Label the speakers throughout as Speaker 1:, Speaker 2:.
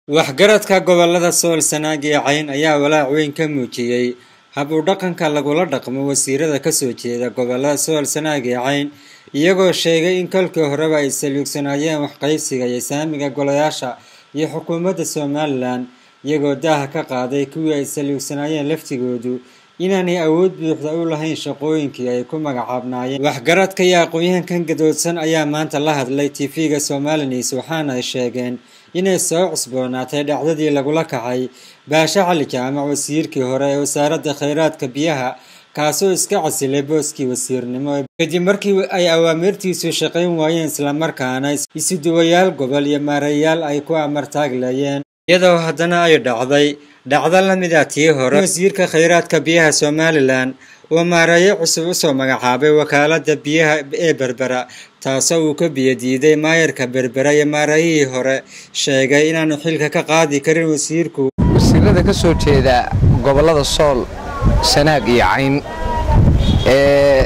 Speaker 1: waxgaradka gobolada sool sanaag iyo cayn ayaa walaac weyn ka muujiyey hab u dhaqanka lagula dhaqmo wasiirada kasoo jeeda gobolada sool sanaag iyo cayn iyagoo sheegay in kolkii horeba ay saluugsanaayeen waxqaybsiga iyo saamiga golayaasha iyo xukuumadda somalilan iyagoo daaha ka qaaday kuwii ay saluugsanaayeen laftigoodu inaanay awood buuxda u lahayn shaqooyinkii ay ku magacaabnaayeen waxgaradka iyo aqoon-yahankan gadoodsan ayaa maanta la hadlay tv-ga somalinews waxaana ay sheegeen inay soo cusboonaatay dhacdadii lagula kacay baashe cali jaamac wasiirkii hore ee wasaaradda kheyraadka biyaha kaasoo iska casilay booskii wasiirnimo kadib markii ay awaamirtiisu shaqayn waayeen islamarkaana isuduwayaal gobol iyo maareeyaal ay ku amartaaglayeen iyadoo haddana ay dhacday dhacdo lamid a tii hore wasiirka kheyraadka biyaha somalilan uu maareeyo cusub usoo magacaabay wakaalada biyaha ee berbera taasoo uu ka biyadiiday maayarka berbera iyo maareeyihii hore sheegay inaanu xilka ka qaadi karin wasiirku
Speaker 2: wasiirada ka soo jeeda gobollada sool sanaag iyo cayn ee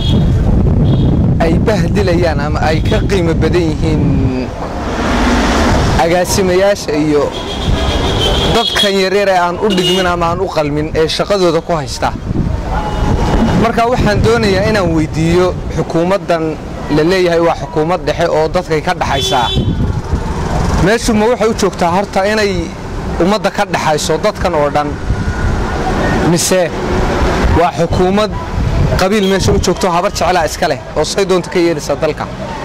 Speaker 2: ay bahdilayaan ama ay ka qiimo badan yihiin agaasimayaasha iyo dadkan yaryar ee aan u dhigmin ama aan u qalmin ee shaqadooda ku haysta marka waxaan doonayaa inaan weyddiiyo xukuumaddan la leeyahay waa xukuumad dhexe oo dadkay ka dhaxaysaa meeshu ma waxay u joogtaa horta inay ummadda ka dhaxayso dadkan oo dhan mise waa xukuumad qabiil meesha u joogto habar jeclaa iska leh oo say doonta ka yeedhaysa dalka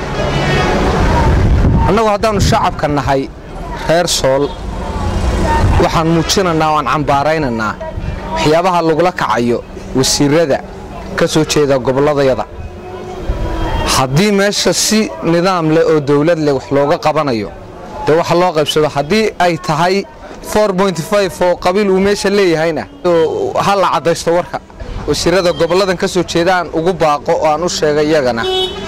Speaker 2: annagu haddaannu shacabka nahay reer sool waxaan muujinaynaa o aan cambaaraynaynaa waxyaabaha lagula kacayo wasiirada ka soo jeeda gobolladayada haddii meesha si nidaam leh oo dawlad leh wax looga qabanayo dee waxa loo qaybsado haddii ay tahay oo qabiil uu meesha leeyahayna ha la caddaysto warka wasiirada gobolladan ka soo jeeda aan ugu baaqo oo aan u sheegay iyagana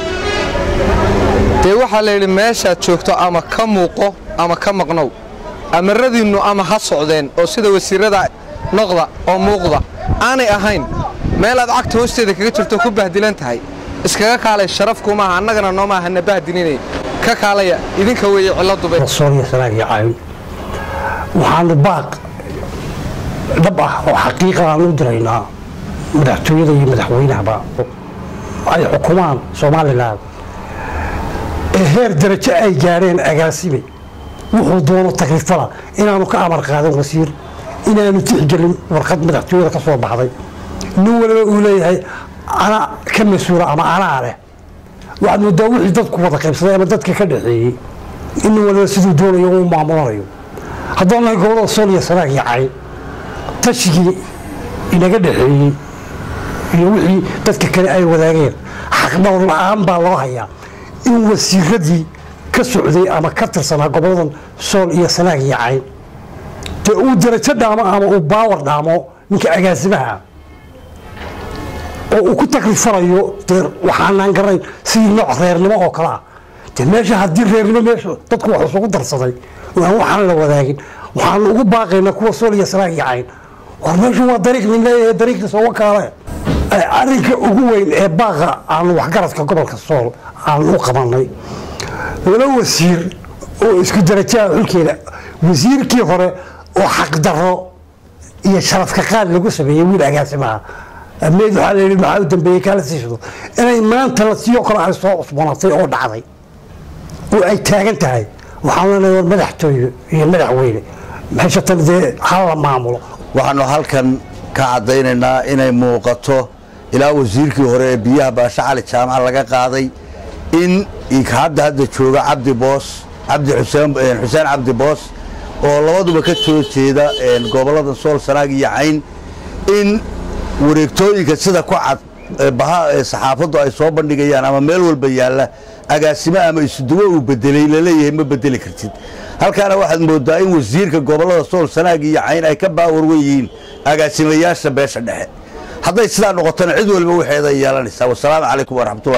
Speaker 2: dee waxaa layidhi meeshaad joogto ama ka muuqo ama ka maqnow amaradiinnu ama ha socdeen oo sida wasiirada noqda oo muuqda aanay ahayn meelaad cagta hoosteeda kaga jirto ku bahdilan tahay iskaga kaalay sharafkumaaha annagana noomaaha na bahdilinay ka kaalaya idinka weeye cilladubaysoolyasanaagicayn
Speaker 3: waxaanu baaq dhab ah oo xaqiiqa aan u diraynaa madaxtooyada iyo madaxweynahaba ay xukumaan somalilan ee heer darajo ay gaadheen agaasime wuxuu doono taklifada inaanu ka amar qaadan wasiir inaanu tixgelin warqad madaxtooyada ka soo baxday nin waliba uu leeyahay ana ka mas-uula ama anaa leh waxaad moodaa wixii dadku wada qaybsaday ama dadka ka dhaxeeyey in nin waliba siduu doonayo uu maamulanayo haddaan nahay gobolada sool iyo sanaag iyo cayn tashigii inaga dhaxeeyey iyo wixii dadka kale ay wadaageen xaqdhowr la-aan baa loo hayaa in wasiiradii ka socday ama ka tirsanaa goboladan sool iyo sanaag iyo cayn dee uu darajo dhaamo ama uu baawar dhaamo ninka agaasimaha oo uu ku taklifanayo dee waxaanaan garanayn sidii nooc reernimo oo kale ah dee meesha haddii reernimo meesha dadku wax isugu darsaday oo aan waxaan la wadaagin waxaanu ugu baaqaynaa kuwa sool iyo sanaag iyo cayn war meeshu waa dariiq nin leeyahay dariiqiisa uga kaale arrinka ugu weyn ee baaqa aanu waxgaradka gobolka sool aanu u qabanay laba wasiir oo isku darajaha xulkeeda wasiirkii hore oo xaqdarro iyo sharafka qaad lagu sameeyey wiil agaasimaha meed waxaa la yidhi maxaa u dambeeyey kaala siishado inay maanta la siiyo kale ay soo cusboonatay oo dhacday oo ay taagan tahay waxaan leenahay war madaxtooye iyo madaxweyne meeshatan dee hala maamulo
Speaker 4: waxaanu halkan ka caddaynaynaa inay muuqato ilaa wasiirkii hore ee biyaha baashe cali jaamac laga qaaday in hadda hadda jooga cabdi boos cabdi xuseen cabdi boos oo labaduba ka soo jeeda gobollada sool sanaag iyo cayn in wareegtooyinka sida ku cad baha saxaafaddu ay soo bandhigayaan ama meel walba yaalla agaasimo ama isuduwo uu bedelay laleeyahay ma bedeli kartid halkaana waxaad mooddaa in wasiirka gobollada sool sanaag iyo cayn ay ka baawarwan yihiin agaasimayaasha beesha dhexe hadday sidaa noqotona cid walba waxeeda yeelanaysaa wasalaamu calaykum waraxmatullah